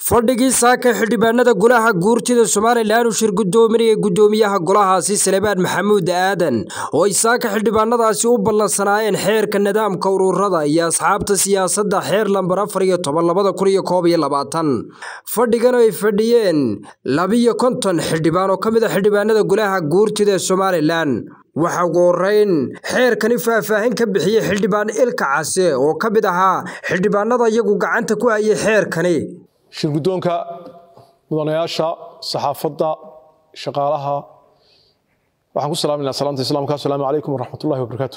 fadhigii saaka xildhibaanada golaha guurtida somalilan uu shir gudoominaya gudoomiyaha golahaasi salebaan maxamuud aadan oo ay saaka xildhibaanadaasi u ballansanaayeen xeerka nidaamka ururada iyo asxaabta siyaasadda xeer lambar afar iyo toban labada kun iyo koob iyo labaatan fadhigan ay fadhiyeen labiyo konton xildhibaan oo ka mid a xildhibaanada golaha guurtida somalilan waxaa ugu horeyn xeerkani faahfaahin ka bixiyey xildhibaan ilka case oo ka mid ahaa xildhibaanada iyagu gacanta ku hayay xeerkani shir guddoonka mudanayaasha saxaafadda shaqaalaha waxaan ku salaaminaa salaamta islaamka assalaamu calaykum waraxmatullahi wabarakaatu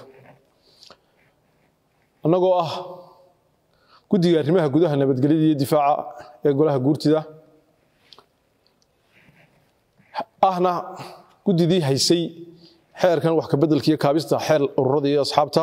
annagoo ah guddiga arrimaha gudaha nabadgelyada iyo difaaca ee golaha guurtida ahna guddidii haysay xeerkan wax kabeddelka iyo kaabista xeer ururada iyo asxaabta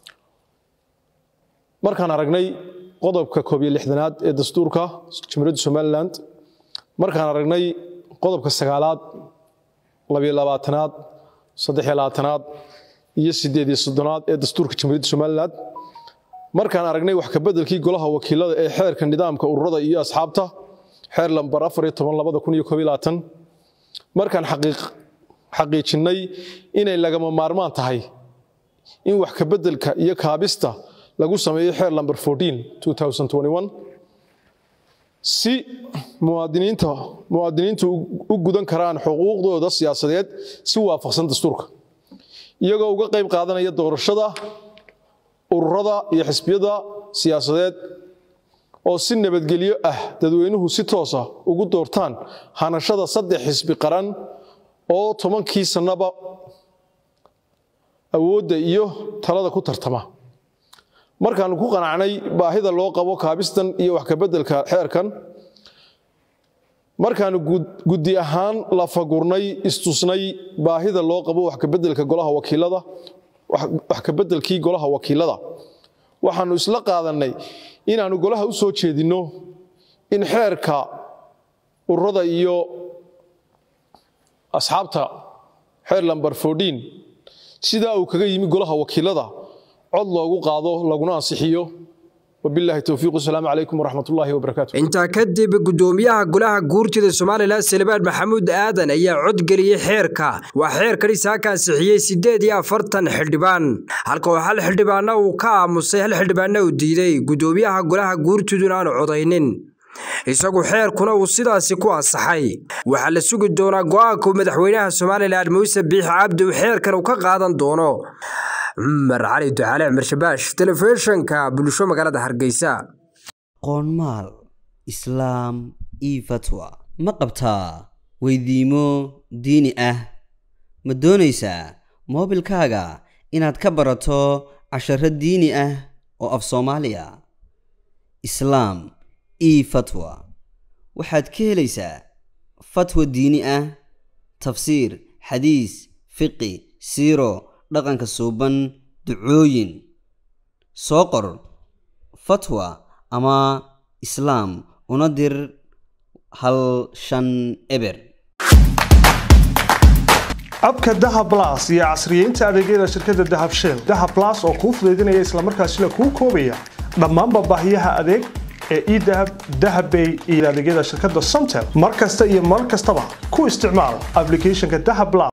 markaan aragnay qodobka koob iyo lixdanaad ee dastuurka jamhuuriyadda somalilan markaan aragnay qodobka sagaalaad labiyo labaatanaad saddex iyo labaatanaad iyo siddeed iyo soddonaad ee dastuurka jamhuuriyadda somalilan markaan aragnay wax kabeddelkii golaha wakiilada ee xeerka nidaamka ururada iyo asxaabta xeer lambar afar iyo toban labada kun iyo koob iyo labaatan markaan xaqiijinnay inay lagama maarmaan tahay in wax kabeddelka iyo kaabista lagu sameeyo xeer lamber si muwaadiniinta muwaadiniintu u gudan karaan xuquuqdooda siyaasadeed si waafaqsan dastuurka iyagoo uga qayb qaadanaya doorashada ururada iyo xisbiyada siyaasadeed oo si nabadgelyo ah dadweynuhu si toosa ugu doortaan hanashada saddex xisbi qaran oo tobankii sannaba awoodda iyo talada ku tartama markaanu ku qanacnay baahida loo qabo kaabistan iyo wax kabeddelka xeerkan markaanu guddi ahaan la fagurnay istusnay baahida loo qabo wax kabeddelka golaha wakiilada wax kabeddelkii golaha wakiilada waxaanu isla qaadannay inaannu golaha u soo jeedinno in xeerka ururada iyo asxaabta xeer lamber sidaa uu kaga yimi golaha wakiilada cod loogu qaado laguna ansixiyo wabilaahi towfiiq wasalaamu calaykum waraxmatullaahi wabarakaatu intaa kadib gudoomiyaha golaha guurtida somalilan salebaan maxamuud aadan ayaa codgeliyey xeerka waa xeerkani saaka ansixiyey siddeed iyo afartan xildhibaan halka oo hal xildhibaana uu ka aamusay hal xildhibaana uu diiday gudoomiyaha golaha guurtiduna aanu codaynin isagu xeerkuna uu sidaasi ku ansaxay waxaa la sugi doonaa go-aanka madaxweynaha somalilan muuse biix cabdi uu xeerkan uu ka qaadan doono cumar cali ducaale cumar shabaash telefishinka bulsho magaalada hargeysa qoonmaal islaam io fatwa ma qabtaa weydiimo diini ah ma doonaysaa moobilkaaga inaad ka barato casharo diini ah oo af soomaaliya islaam io fatwa waxaad ka helaysaa fatwa diini ah tafsiir xadiis fiqi siiro dhaqanka suuban ducooyin soo qor fatwa ama islaam una dir hal shan eber abka dahab las iyo casriyeynta adeegyada shirkadda dahab shell dahab las oo kuu fudaydinaya islamarkaasina kuu koobaya dhammaanba baahiyaha adeeg ee edahab dahabbay iyo adeegyada shirkadda somtel mar kasta iyo mar kastaba ku isticmaal ablicathonka dahab las